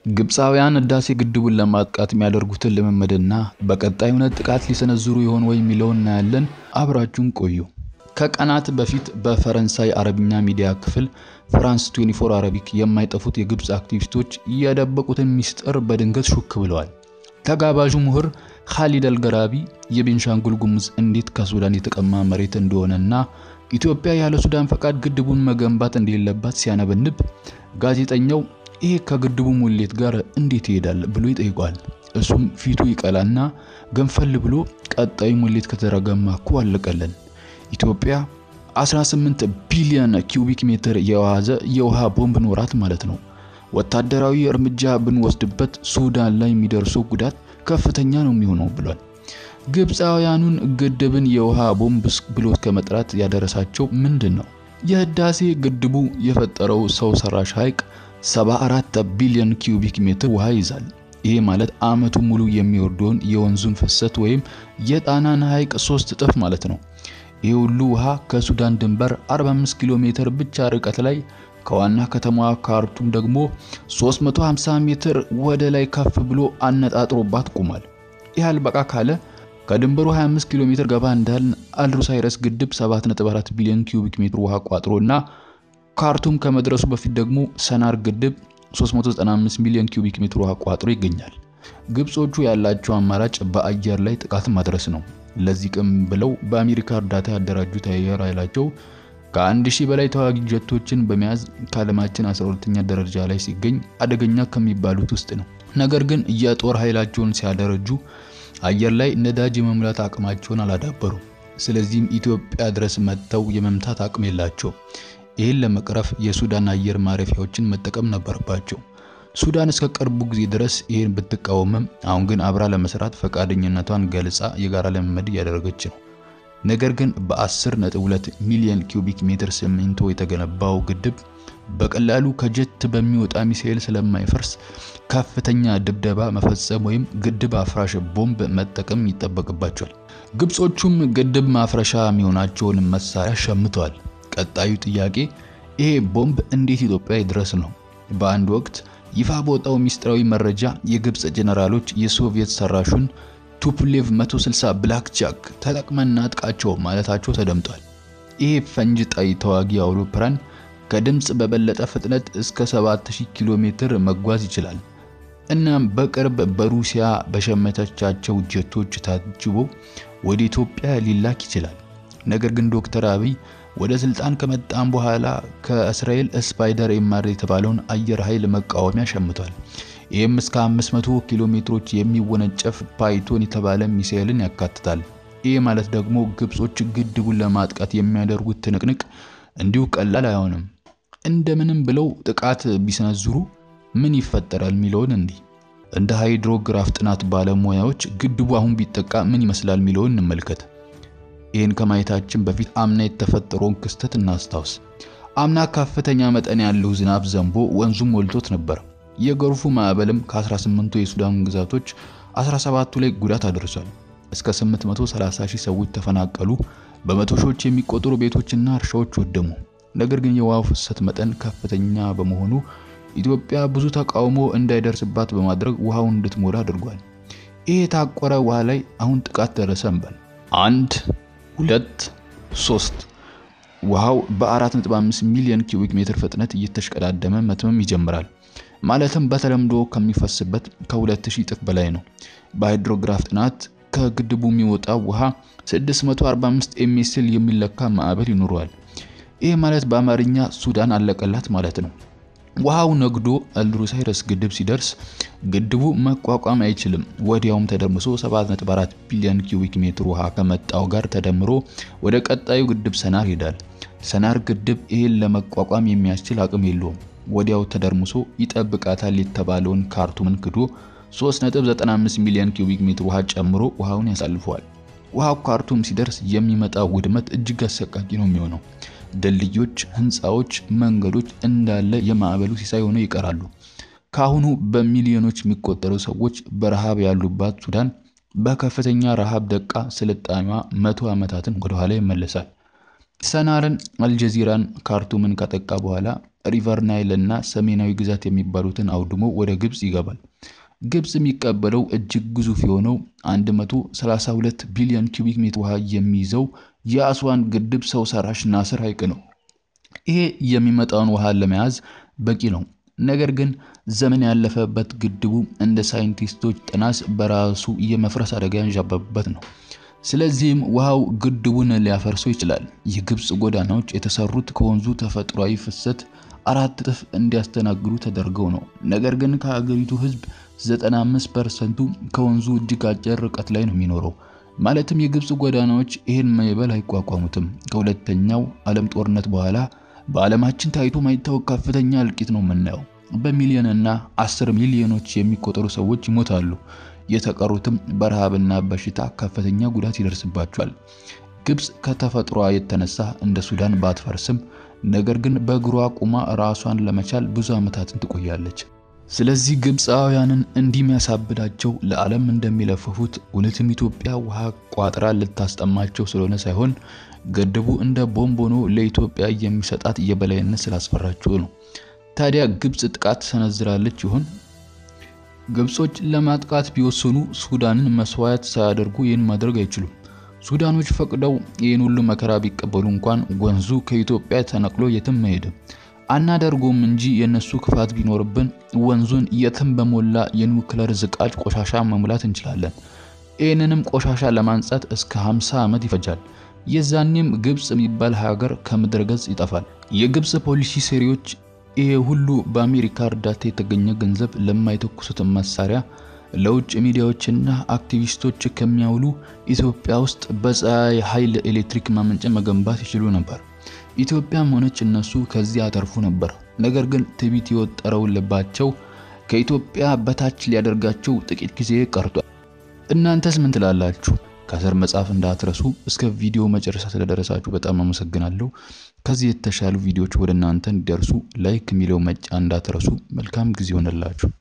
ግብፃውያን ህዳሴ ግድቡን ለማጥቃት የሚያደርጉትን ልምምድና በቀጣይ እውነት ጥቃት ሊሰነዝሩ ይሆን ወይ የሚለውን እናያለን። አብራችሁን ቆዩ። ከቀናት በፊት በፈረንሳይ አረብኛ ሚዲያ ክፍል ፍራንስ 24 አረቢክ የማይጠፉት የግብፅ አክቲቪስቶች የደበቁትን ሚስጥር በድንገት ሹክ ብለዋል። ተጋባዡ ምሁር ካሊድ አልገራቢ የቤንሻንጉል ጉሙዝ እንዴት ከሱዳን የተቀማ መሬት እንደሆነና ኢትዮጵያ ያለ ሱዳን ፈቃድ ግድቡን መገንባት እንደሌለባት ሲያነበንብ ጋዜጠኛው ይሄ ከግድቡ ሙሌት ጋር እንዴት ይሄዳል ብሎ ይጠይቋል። እሱም ፊቱ ይቀላና ገንፈል ብሎ ቀጣዩ ሙሌት ከተረገማ እኮ አለቀለን። ኢትዮጵያ 18 ቢሊዮን ኪዩቢክ ሜትር የያዘ የውሃ ቦምብ ኖራት ማለት ነው። ወታደራዊ እርምጃ ብንወስድበት ሱዳን ላይ የሚደርሰው ጉዳት ከፍተኛ ነው የሚሆነው ብሏል። ግብፃውያኑን ግድብን የውሃ ቦምብ ብሎ እስከ መጥራት ያደረሳቸው ምንድን ነው? የህዳሴ ግድቡ የፈጠረው ሰው ሰራሽ ሐይቅ 74 ቢሊዮን ኪዩቢክ ሜትር ውሃ ይዛል። ይሄ ማለት አመቱ ሙሉ የሚወርደውን የወንዙን ፍሰት ወይም የጣናን ሐይቅ ሶስት እጥፍ ማለት ነው። ይህ ሁሉ ውሃ ከሱዳን ድንበር 45 ኪሎ ሜትር ብቻ ርቀት ላይ ከዋና ከተማዋ ካርቱም ደግሞ 350 ሜትር ወደ ላይ ከፍ ብሎ አነጣጥሮባት ቆሟል። ይህ አልበቃ ካለ ከድንበሩ 25 ኪሎ ሜትር ገባ እንዳልን አልሩሳይረስ ግድብ 7.4 ቢሊዮን ኪዩቢክ ሜትር ውሃ ቋጥሮና ካርቱም ከመድረሱ በፊት ደግሞ ሰናር ግድብ 395 ሚሊዮን ኪዩቢክ ሜትር ውሃ ቋጥሮ ይገኛል። ግብጾቹ ያላቸው አማራጭ በአየር ላይ ጥቃት ማድረስ ነው። ለዚህ ቅም ብለው በአሜሪካ እርዳታ ያደራጁት አየር ኃይላቸው ከአንድ ሺህ በላይ ተዋጊ ጀቶችን በመያዝ ከዓለማችን 12ኛ ደረጃ ላይ ሲገኝ አደገኛ ከሚባሉት ውስጥ ነው። ነገር ግን የጦር ኃይላቸውን ሲያደረጁ አየር ላይ ነዳጅ የመሙላት አቅማቸውን አላዳበሩም። ስለዚህም ኢትዮጵያ ድረስ መጥተው የመምታት አቅም የላቸው። ይህን ለመቅረፍ የሱዳን አየር ማረፊያዎችን መጠቀም ነበረባቸው። ሱዳን እስከ ቅርቡ ጊዜ ድረስ ይህን ብትቃወምም አሁን ግን አብራ ለመስራት ፈቃደኝነቷን ገልጻ የጋራ ልምምድ እያደረገች ነው። ነገር ግን በ10.2 ሚሊዮን ኪዩቢክ ሜትር ሲሚንቶ የተገነባው ግድብ በቀላሉ ከጀት በሚወጣ ሚሳኤል ስለማይፈርስ ከፍተኛ ድብደባ መፈጸም ወይም ግድብ አፍራሽ ቦምብ መጠቀም ይጠበቅባቸዋል። ግብጾቹም ግድብ ማፍረሻ የሚሆናቸውን መሳሪያ ሸምተዋል። ቀጣዩ ጥያቄ ይሄ ቦምብ እንዴት ኢትዮጵያ ይድረስ ነው። በአንድ ወቅት ይፋ በወጣው ሚስጥራዊ መረጃ የግብፅ ጀነራሎች የሶቪየት ሰራሹን ቱፕሌቭ 160 ብላክ ጃክ ተጠቅመን እናጥቃቸው ማለታቸው ተደምጧል። ይሄ ፈንጅ ጣይ ተዋጊ አውሮፕላን ከድምፅ በበለጠ ፍጥነት እስከ 7000 ኪሎ ሜትር መጓዝ ይችላል። እናም በቅርብ በሩሲያ በሸመተቻቸው ጀቶች ታጅቦ ወደ ኢትዮጵያ ሊላክ ይችላል። ነገር ግን ዶክተር አብይ ወደ ስልጣን ከመጣም በኋላ ከእስራኤል ስፓይደር ኤምአር የተባለውን አየር ኃይል መቃወሚያ ሸምቷል። ይህም እስከ 500 ኪሎ ሜትሮች የሚወነጨፍ ፓይቶን የተባለ ሚሳኤልን ያካትታል። ይህ ማለት ደግሞ ግብጾች ግድቡን ለማጥቃት የሚያደርጉት ትንቅንቅ እንዲሁ ቀላል አይሆንም። እንደምንም ብለው ጥቃት ቢሰነዝሩ ምን ይፈጠራል የሚለውን እንዲህ እንደ ሃይድሮግራፍ ጥናት ባለሙያዎች ግድቡ አሁን ቢጠቃ ምን ይመስላል የሚለውን እንመልከት። ይህን ከማየታችን በፊት አምና የተፈጠረውን ክስተት እናስታውስ። አምና ከፍተኛ መጠን ያለው ዝናብ ዘንቦ ወንዙም ሞልቶት ነበር። የጎርፉ ማዕበልም ከ18ቱ የሱዳን ግዛቶች 17ቱ ላይ ጉዳት አድርሷል። እስከ 830 ሺህ ሰዎች ተፈናቀሉ። በመቶ ሺዎች የሚቆጠሩ ቤቶችና እርሻዎች ወደሙ። ነገር ግን የውሃው ፍሰት መጠን ከፍተኛ በመሆኑ ኢትዮጵያ ብዙ ተቃውሞ እንዳይደርስባት በማድረግ ውሃውን እንድትሞላ አድርጓል። ይህ የታቆረ ውሃ ላይ አሁን ጥቃት ደረሰ እንበል። አንድ ሁለት ሶስት ውሃው በ4.5 ሚሊዮን ኪዩቢክ ሜትር ፍጥነት እየተሽቀዳደመ መትመም ይጀምራል። ማለትም በተለምዶ ከሚፈስበት ከ2000 እጥፍ በላይ ነው። በሃይድሮግራፍ ጥናት ከግድቡ የሚወጣው ውሃ 645 ኤምኤስኤል የሚለካ ማዕበል ይኖረዋል። ይህ ማለት በአማርኛ ሱዳን አለቀላት ማለት ነው። ውሃው ነግዶ አልሩሳይረስ ግድብ ሲደርስ ግድቡ መቋቋም አይችልም። ወዲያውም ተደርምሶ 7.4 ቢሊዮን ኪዩቢክ ሜትር ውሃ ከመጣው ጋር ተደምሮ ወደ ቀጣዩ ግድብ ሰናር ይሄዳል። ሰናር ግድብ ይህን ለመቋቋም የሚያስችል አቅም የለውም። ወዲያው ተደርምሶ ይጠብቃታል የተባለውን ካርቱምን ክዶ 3.95 ሚሊዮን ኪዩቢክ ሜትር ውሃ ጨምሮ ውሃውን ያሳልፈዋል። ውሃው ካርቱም ሲደርስ የሚመጣው ውድመት እጅግ አሰቃቂ ነው የሚሆነው። ድልድዮች፣ ህንፃዎች፣ መንገዶች እንዳለ የማዕበሉ ሲሳይ ሆነው ይቀራሉ። ከአሁኑ በሚሊዮኖች የሚቆጠሩ ሰዎች በረሃብ ያሉባት ሱዳን በከፍተኛ ረሃብ ደቃ ስልጣኔዋ መቶ ዓመታትን ወደኋላ ይመለሳል። ሰናርን፣ አልጀዚራን፣ ካርቱምን ካጠቃ በኋላ ሪቨር ናይል እና ሰሜናዊ ግዛት የሚባሉትን አውድሞ ወደ ግብፅ ይገባል። ግብፅ የሚቀበለው እጅግ ግዙፍ የሆነው 132 ቢሊዮን ኪዩቢክ ሜትር ውሃ የሚይዘው የአስዋን ግድብ ሰው ሰራሽ ናስር ሐይቅ ነው። ይሄ የሚመጣውን ውሃ ለመያዝ በቂ ነው። ነገር ግን ዘመን ያለፈበት ግድቡ እንደ ሳይንቲስቶች ጥናት በራሱ የመፍረስ አደጋ ያንዣበበበት ነው። ስለዚህም ውሃው ግድቡን ሊያፈርሰው ይችላል። የግብፅ ጎዳናዎች የተሰሩት ከወንዙ ተፈጥሯዊ ፍሰት አራት እጥፍ እንዲያስተናግዱ ተደርገው ነው። ነገር ግን ከሀገሪቱ ሕዝብ 95 ፐርሰንቱ ከወንዙ እጅግ አጭር ርቀት ላይ ነው የሚኖረው። ማለትም የግብፅ ጎዳናዎች ይህን ማዕበል አይቋቋሙትም። ከሁለተኛው ዓለም ጦርነት በኋላ በዓለማችን ታይቶ ማይታወቅ ከፍተኛ እልቂት ነው የምናየው። በሚሊዮንና አስር ሚሊዮኖች የሚቆጠሩ ሰዎች ይሞታሉ። የተቀሩትም በረሃብና በሽታ ከፍተኛ ጉዳት ይደርስባቸዋል። ግብፅ ከተፈጥሯ የተነሳ እንደ ሱዳን ባትፈርስም ነገር ግን በእግሯ ቁማ ራሷን ለመቻል ብዙ ዓመታትን ትቆያለች። ስለዚህ ግብፃውያንን እንዲህ የሚያሳብዳቸው ለዓለም እንደሚለፍፉት እውነትም ኢትዮጵያ ውሃ ቋጥራ ልታስጠማቸው ስለሆነ ሳይሆን ግድቡ እንደ ቦምብ ሆኖ ለኢትዮጵያ የሚሰጣት የበላይነት ስላስፈራቸው ነው። ታዲያ ግብፅ ጥቃት ሰነዝራለች ይሆን? ግብጾች ለማጥቃት ቢወስኑ ሱዳንን መስዋዕት ሳያደርጉ ይህን ማድረግ አይችሉም። ሱዳኖች ፈቅደው ይህን ሁሉ መከራ ቢቀበሉ እንኳን ወንዙ ከኢትዮጵያ ተነቅሎ የትም አይሄድም። አናደርጎም እንጂ የነሱ ክፋት ቢኖርብን ወንዙን የትም በሞላ የኒውክለር ዝቃጭ ቆሻሻ መሙላት እንችላለን። ይህንንም ቆሻሻ ለማንጻት እስከ 50 ዓመት ይፈጃል። የዛኔም ግብፅ የሚባል ሀገር ከምድረ ገጽ ይጠፋል። የግብፅ ፖሊሲ ሰሪዎች ይሄ ሁሉ በአሜሪካ እርዳታ የተገኘ ገንዘብ ለማይተኩሱት መሳሪያ ለውጭ ሚዲያዎችና አክቲቪስቶች ከሚያውሉ ኢትዮጵያ ውስጥ በፀሐይ ኃይል ኤሌክትሪክ ማመንጫ መገንባት ይችሉ ነበር። ኢትዮጵያም ሆነች እነሱ ከዚህ ያተርፉ ነበር። ነገር ግን ትዕቢት የወጠረው ልባቸው ከኢትዮጵያ በታች ሊያደርጋቸው ጥቂት ጊዜ ቀርቷል። እናንተስ ምን ትላላችሁ? ከስር መጻፍ እንዳትረሱ። እስከ ቪዲዮ መጨረሻ ስለደረሳችሁ በጣም አመሰግናለሁ። ከዚህ የተሻሉ ቪዲዮዎች ወደ እናንተ እንዲደርሱ ላይክ የሚለው መጫ እንዳትረሱ። መልካም ጊዜ ሆነላችሁ።